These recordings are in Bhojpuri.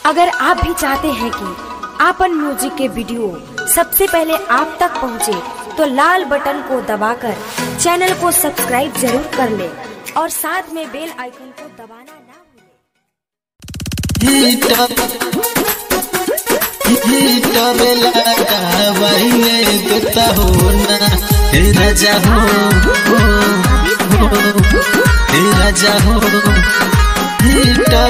अगर आप भी चाहते हैं कि आपन म्यूजिक के वीडियो सबसे पहले आप तक पहुंचे, तो लाल बटन को दबाकर चैनल को सब्सक्राइब जरूर कर ले और साथ में बेल आइकन को दबाना ना भूलें। हीटर हीटर लगावाइए देता हो ना हे राजा हो हो, हो, हे राजा हो हीटर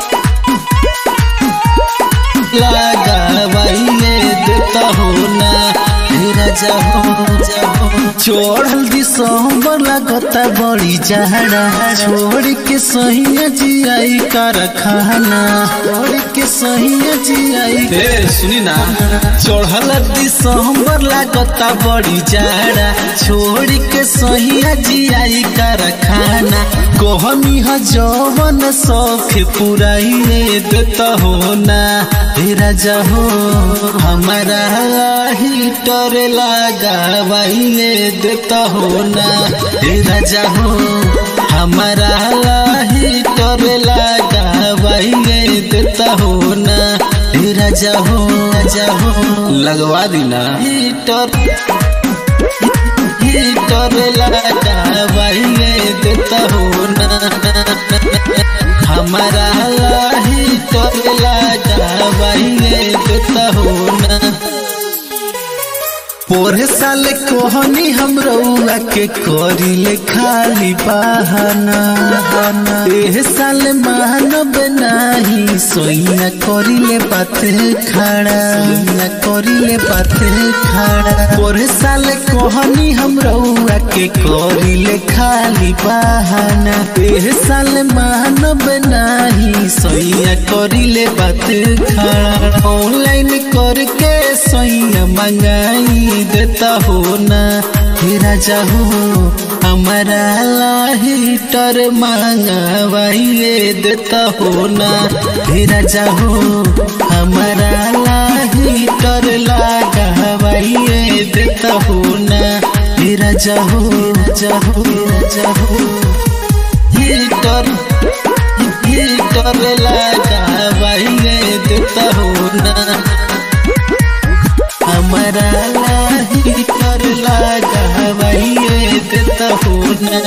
लगावाइए देता हो ना हे राजा हो चढ़ल दिसंबर लगता बड़ी जहरा छोड़ के सही जियाई कारखाना छोड़ के सही जियाई ए सुनी ना चढ़ल दिसंबर लगता बड़ी जहरा छोड़ के सही जियाई कारखाना कहमी ह जवन शौक पुराइए देता हो ना हे राजा हो हमारा हीटर लगावाइए देता हो ना हे राजा हो हमारा हीटर लगावाइए देता हो ना हे राजा हो राजा हो लगवा दी ना हीटर हीटर लगावाइए देता हो ना हमारा हीटर लगावाइए देता हो ना पोरे साल कोहनी हम रउआ के करिले खाली बहाना एह साल मानब नाही सोइया करिले बात खड़ा सोइया करिले बात खड़ा पोरे साल कोहनी हम रउआ के करिले खाली बहाना एह साल मानब नाही सोइया करिले बात खड़ा ऑनलाइन करके सोइया मंगाई देता हो ना हे राजा हो हमारा हीटर मांगवाइए देता हो ना हे राजा हो हमारा हीटर लगावाइए देता हो ना हे राजा हो राजा हो राजा हो हीटर हीटर लगावाइए देता हो ना हमारा हीटर लगावाइए देता हो ना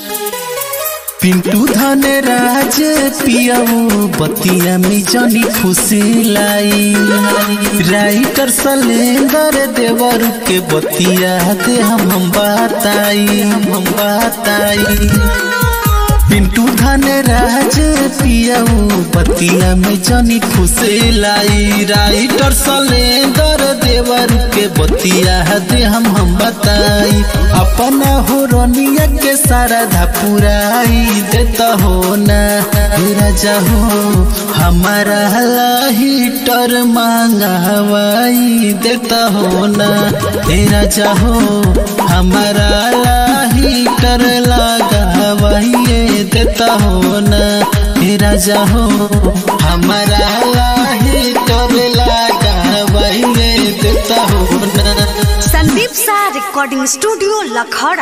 पिंटू धन राज पियाऊ बतिया में जनी खुशी लाई राइटर सलेंदर देवर के बतिया दे हम हम बताई हम बताई पिंटू धन राज पियाऊ बतिया में जनी खुशी लाई राइटर सलेंदर देवर के बतिया दे हम हम बताई अपना हो रोनिया के सारा धपुराई देता हो ना हे राजा हो हमारा हीटर मांगवाई देता हो ना हे राजा हो हमारा हीटर लगावाइए देता हो ना हे राजा हो हमारा हीटर लगावाइए देता हो ना संदीप सा रिकॉर्डिंग स्टूडियो लखौड़ा